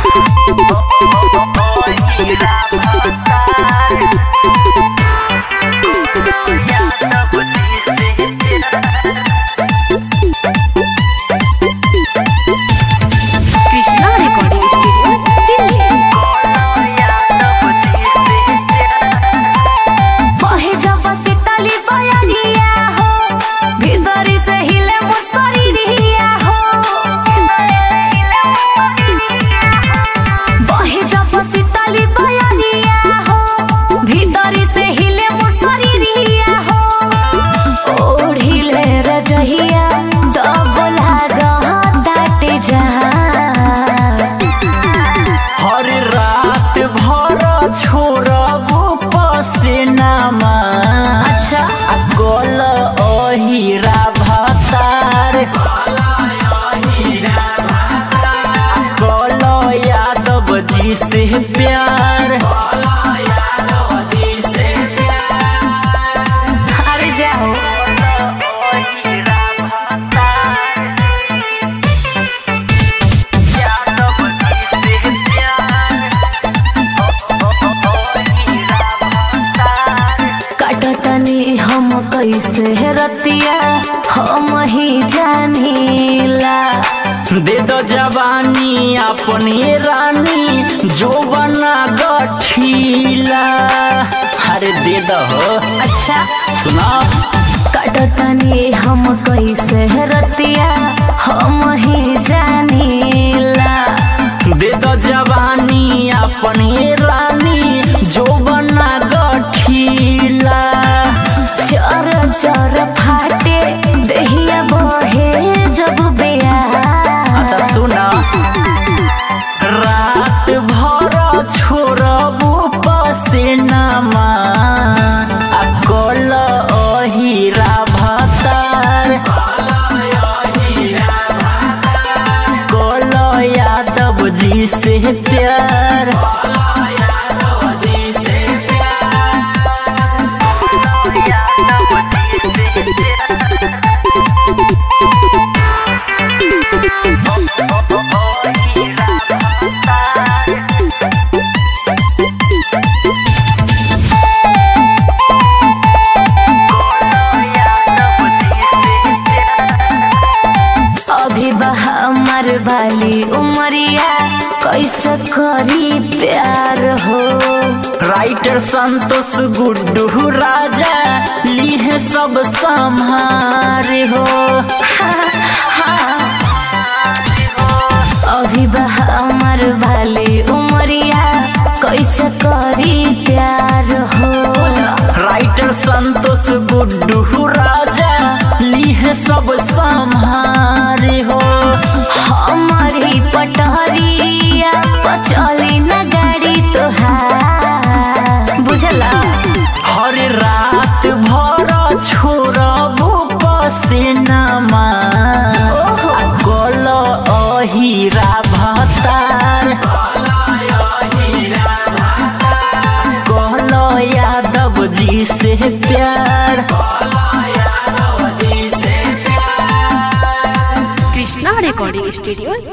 Krishna recording studio Delhi बहे जब सीतली बयनिया हो भीतरी से हिले मोर शरीरिया हो बहे जब सीतली बयनिया हो भीतरी से हिले मोर शरीरिया हो ओढ़िले रजहिया दब लागा दाटे जहाँ हर रात भर छोड़बो पसेनामा अच्छा आ गल अहिरा भतार गल यादव जी से प्यार अरे जाओ कटतनी हम कैसे रतिया हम ही जानीला दे दो जवानी अपनी रानी जो बना गठीला अरे दे दो अच्छा सुना कटतनी हम कैसे रतिया हम ही जानीला दे दो जवानी अपनी रानी जो बना गठीला चर चर फाटे दहिया बहे जब बेया आता सुना रात भर छोड़बू पसेनामा आ कल अहिरा भतार कल यादव जी से प्यार अभी बहा मर वाली उमरिया कैसे करी प्यार हो राइटर संतोष गुड्डू राजा लीहे सब संहारे हो अभी बहा मर वाली उमरिया कैसे करी प्यार हो राइटर संतोश गुड्डू राजा लीहे सब संहारे हो हमारी पटहरिया पचली न गाड़ी तोहार बुझला हर रात भर छोड़बू पसेनामा आ गल अहिरा भतार कहल यादव जी से प्यार कृष्णा रिकॉर्डिंग स्टूडियो